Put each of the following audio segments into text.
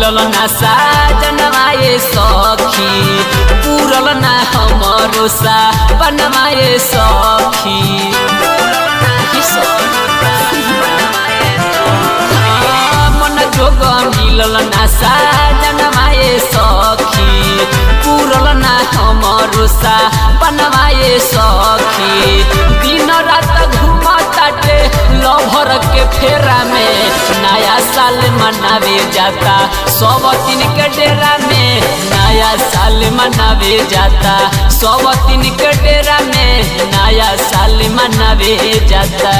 मिलल ना साजनवाए सखी पूरल ना हमरो सा बनवाए सखी हाँ, मन जोग मिलल ना साजनवाए सखी पूरल ना हमरो सा बनवाए सखी दिन रात घूमताटे लभर के फेरा में नया साल मनावे जाता सब दिन के डेरा में नया साल मनावे जाता सब दिन के डेरा में नया साल मनावे जाता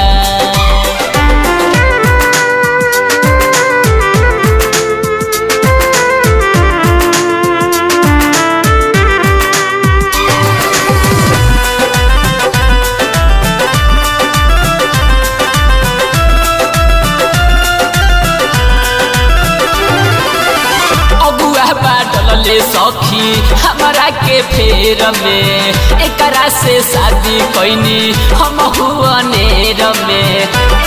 अगुआ बाटल ले सखी हमारा के फेर में एकरा से शादी कैनी हम हुआ नेर में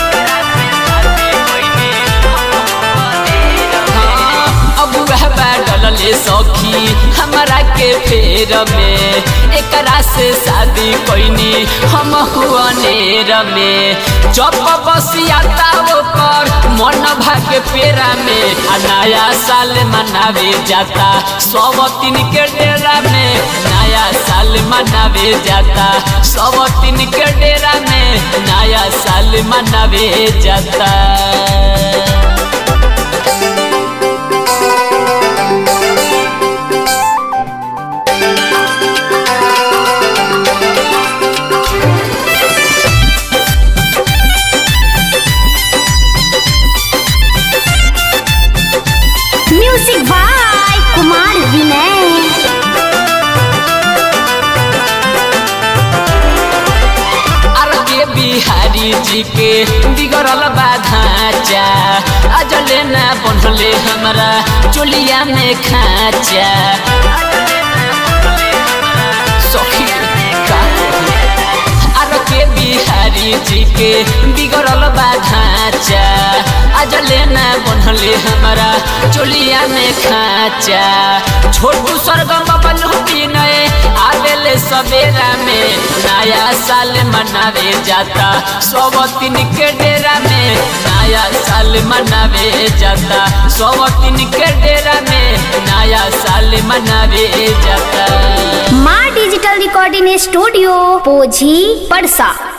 हाँ, अगुआ बाटल ले सखी हमारा के फेर में एकरा से शादी कैनी हम हुआ नेर में जब बसियाता ओकर मन भाग्य पेरा में आ नया साल मनावे जाता सब दिन के डेरा में नया साल मनावे जाता सब दिन के डेरा में नया साल मनावे जाता music by Kumar Vinay R K Bihari जी के बिगड़ल बाधाचा अजले ना बनले हमरा चोलिया में खाचा सखी का कही? आर के बिहारी जी के बिगड़ल बाधाचा अजले ना बनले हमरा चोलिया में खाचा छोटू सरगम बबलू विनय आवेले सवेरा में नया साल मनावे जाता सब दिन के डेरा में नया साल मनावे जाता सब दिन के डेरा में नया साल मनावे जाता माँ डिजिटल रिकॉर्डिंग स्टूडियो पोझी पड़सा